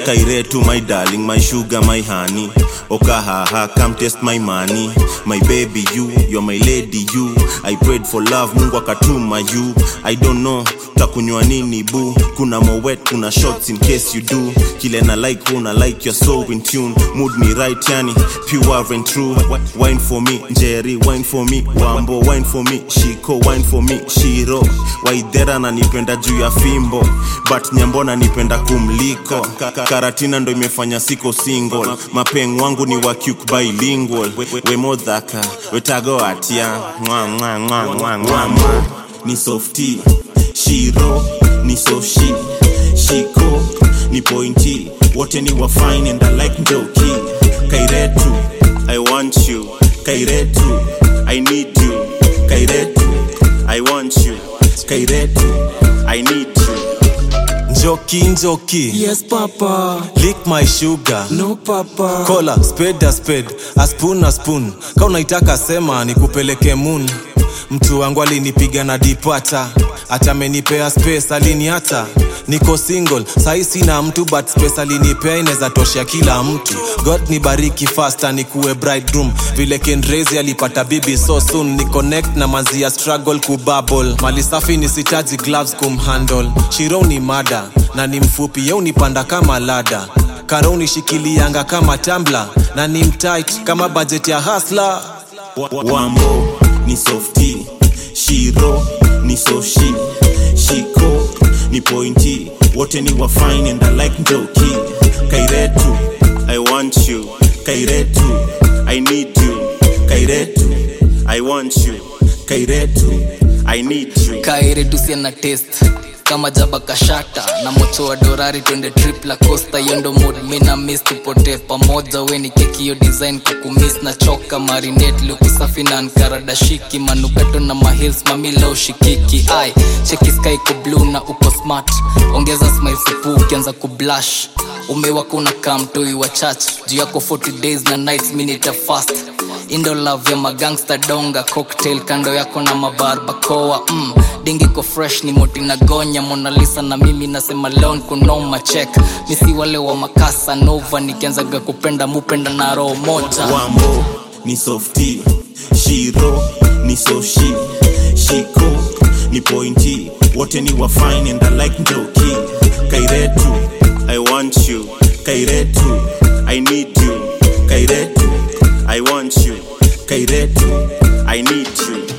kairetu my darling my sugar my honey okahaha come test my money my baby you you're my lady you i prayed for love mungu akatuma you i don't know takunywa nini bu kuna mowet kuna shots in case you do kile na like una like you're so in tune mood ni right yani pure and true wine for me njeri wine for me wambo wine for me shiko wine for me shiro waidhera nanipenda juu ya fimbo but nyambona nipenda kumliko karatina ndo imefanya siko single mapeng wangu ni wa cuk bilingual wemodhaka wetago atia mwa mwa mwa mwa mwa mwa ni softi shiro ni soshi shiko ni pointi wote ni wa fine and I like njoki kairetu I want you kairetu I need you kairetu I want you kairetu I need you njoki njoki Yes, Papa. lick my sugar No, Papa. kola spade a spade a spoon a spoon ka unaitaka sema nikupeleke moon mtu wangu alinipiga na dipata hata amenipea space aliniata niko single sahi sina mtu but space alinipea inaweza tosha kila mtu god nibariki fasta nikuwe bridegroom vile kenrezi alipata bibi so soon ni connect na manzia struggle kubabble mali safi nisitaji gloves kumhandle shiro ni mada na ni mfupi yeu nipanda kama lada karo unishikilianga kama tambla na ni mtight kama budget ya hasla wambo ni softi shiro ni soshi shiko ni pointi wote ni wa fine and I like njoki kairetu I want you kairetu I need you kairetu I want you kairetu I need you kairetusia na test kama jaba kashata na mocho wa dorari twende trip la costa yondo mood mina miss tupotee pamoja we ni keki hiyo design kukumiss na choka marinate lukusafi na nkaradashiki manukato na mahils mamila ushikiki ai cheki sky ko blue na uko smart ongeza smile supu ukianza kublash umewaka unakaa mtoi wa church juu yako 40 days na nights minita fast indo love ya magangsta donga cocktail kando yako na mabarbakoa mm, dingi ko fresh ni moti na gonya monalisa na mimi nasema leon kunoma check misi wale wa makasa nova nikianzaga kupenda mupenda na roho moja wambo ni softi shiro ni soshi shiko ni pointi wote ni wa fine and I like njoki kairetu I want you kairetu I need you kairetu I want you kairetu I need you